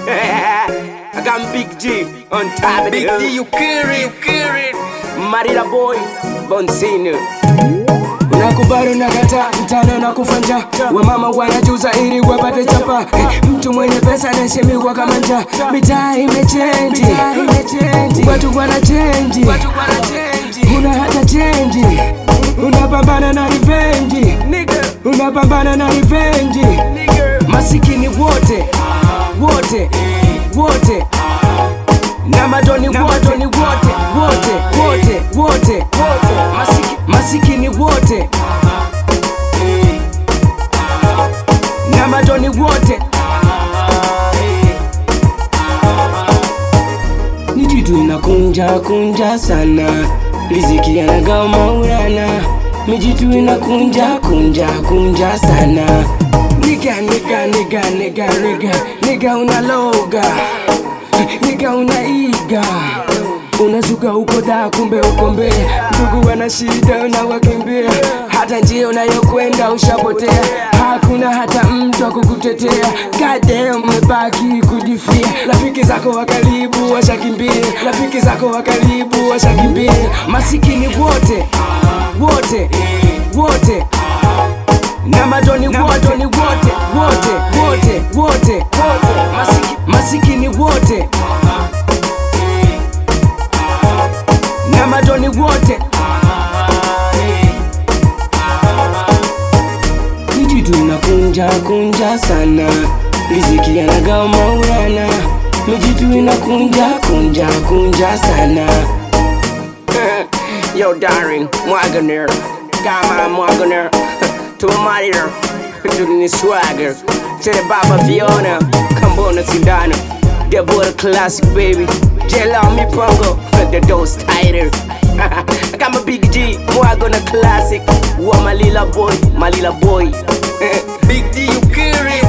I got Big G on top of Big the D, you kill it, you kill it. Marila boy, Bonsino. Nakubali unakata mtano na kufanja wamama wanajuza ili wapate chapa Eh, mtu mwenye pesa anaheshimiwa kama njaa mitaa imechenji watu wanachenji una hata chenji unapambana na rivenji unapambana na rivenji masikini wote wote wote na madoni wote ni wote wote wote wote Masiki, masikini wote na madoni wote ni jitu inakunja kunja sana riziki yanagawa maulana mijitu inakunja kunja kunja sana niga niga niga niga niga niga unaloga niga unaiga unazuka uko da kumbe uko mbele ndugu wana shida unawakimbia hata njia unayokwenda ushapotea hakuna hata mtu wa kukutetea kade umebaki kujifia rafiki zako wa karibu washakimbia rafiki zako wa karibu washakimbia masikini wote wote wote na madoni wote ni wote wote wote wote Masiki, masikini wote na madoni wote Mijitu inakunja kunja sana riziki yanagawa maulana mijitu inakunja kunja kunja sana Yo, darling, Mwaganer. Kama Mwaganer. To my mother. To the swagger. To the Baba Fiona. Kambona Sindano. The boy classic, baby. Jello me pongo. The dose tighter. I got my big G. Mwagana classic. Wa my little boy. My little boy. Big D, you kill it,